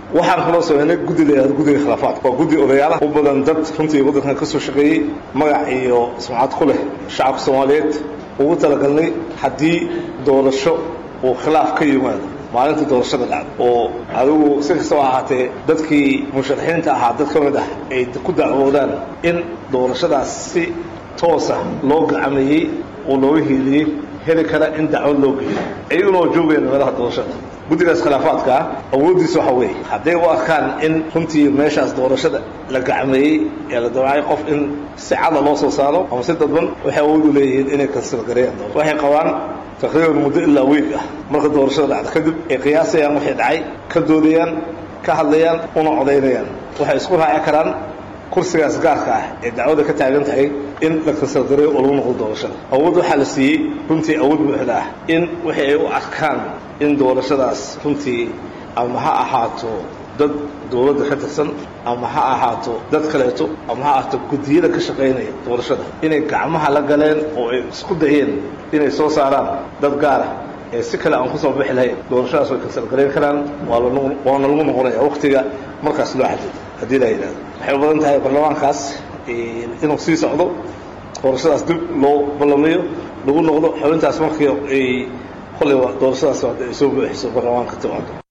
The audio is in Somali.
waxaan kaloo sameynay guddi la yihahdo guddiga khilaafaadka waa guddi odayaalaha u badan dad runtii waddankan ka soo shaqeeyey magac iyo sumcad ku leh shacabka soomaaliyeed ugu talagalnay haddii doorasho uu khilaaf ka yimaado maalinta doorashada dhacda oo adigu si kastaba ahaatee dadkii musharaxiinta ahaa dad ka mid ah ay ku dacwoodaan in doorashadaas si toosa loo gacameeyey oo looga hiiliyey heli kara in dacwad loo geeyo iyaguna oo joogaya meelaha doorashada guddigaas khilaafaadka ah awooddiisa waxa weeye hadday u arkaan in runtii meeshaas doorashada la gacmeeyey ee la dawacay qof in si cada loo soo saaro ama si dadban waxay awood u leeyihiin inay kansilgareeyaan waxay qabaan taqriiban muddo ilaa weeg ah marka doorashada dhacda kadib ay qiyaasayaan waxay dhacay ka doodayaan ka hadlayaan una codaynayaan waxay isku raaci karaan kursigaas gaarka ah ee dacwada ka taagan tahay in la kansilgareeyo oo lagu noqdo doorashada awood waxaa la siiyey runtii awood buuxda ah in wixii ay u arkaan in doorashadaas runtii ama ha ahaato dad dowladda ka tirsan ama ha ahaato dad kaleeto ama ha ahaato guddiyada ka shaqaynaya doorashada inay gacmaha la galeen oo ay isku dayeen inay soo saaraan dad gaara ee si kale aan kusoo bixi lahayn doorashadaas way kansalgarayn karaan waana lagu noqonaya waktiga markaas loo xadido haddii la yidhahdo waxay u badan tahay baarlamaankaas inuu sii socdo doorashadaas dib loo ballamiyo lagu noqdo xubintaas markii ay kolleyba doorashadaas ay soo buuxiso baarlamaanka timaado